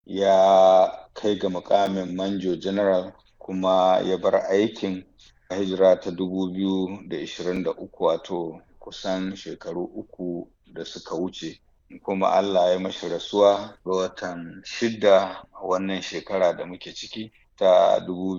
ya kai ga mukamin manjo general kuma ya bar aikin hijira ta 2023 wato kusan shekaru uku da suka wuce kuma Allah ya mashi rasuwa ga watan shida wannan shekara da muke ciki ta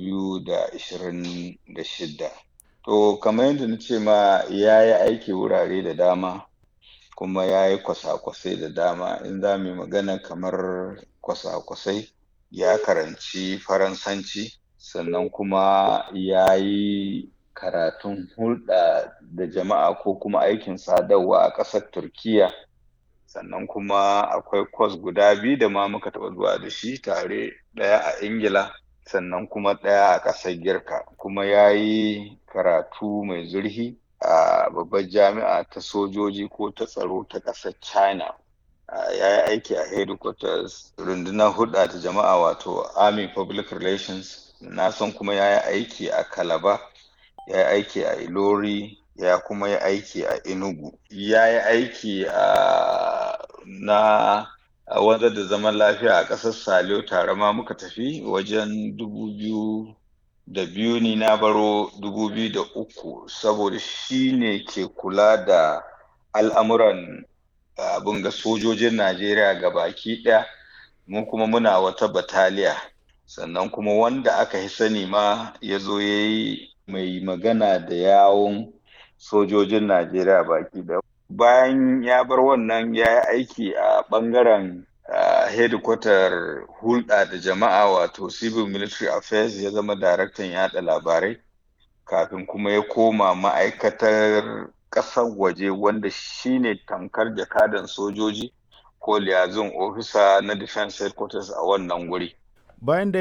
2026 to kamar yadda na ce ma ya yi aiki wurare da dama kuma ya yi kwasa-kwasai da dama in za mu yi magana kamar kwasa-kwasai ya karanci faransanci sannan kuma ya yi karatun hulɗa da jama'a ko kuma aikin sadarwa a ƙasar turkiya sannan kuma akwai kwas guda biyu da ma muka taɓa zuwa da shi tare ɗaya a ingila sannan kuma ɗaya a ƙasar girka kuma ya yi karatu mai zurfi a babbar jami'a ta sojoji ko ta tsaro ta ƙasar china ya yi aiki a headquarters rundunar hulɗa ta jama'a wato army public relations na san kuma ya yi aiki a kalaba ya yi aiki a ilori ya kuma yi aiki a enugu ya yi aiki a na wanzar da zaman lafiya a ƙasar saliyo tare ma muka tafi wajen dubu biyu da biyu ni na baro dubu biyu da uku saboda shi ne ke kula da al'amuran abin ga sojojin najeriya ga baki ɗaya mu kuma muna wata bataliya sannan kuma wanda aka yi sani ma ya zo ya yi mai magana da yawon sojojin najeriya baki ɗaya bayan ya bar wannan ya yi aiki a ɓangaren hedikwatar hulɗa da jama'a wato civil military affairs ya zama daraktan yaɗa labarai kafin kuma ya koma ma'aikatar ƙasar waje wanda shine tamkar jakadan sojoji ko liyazin ofisa na defense headquarters a wannan guri bayan da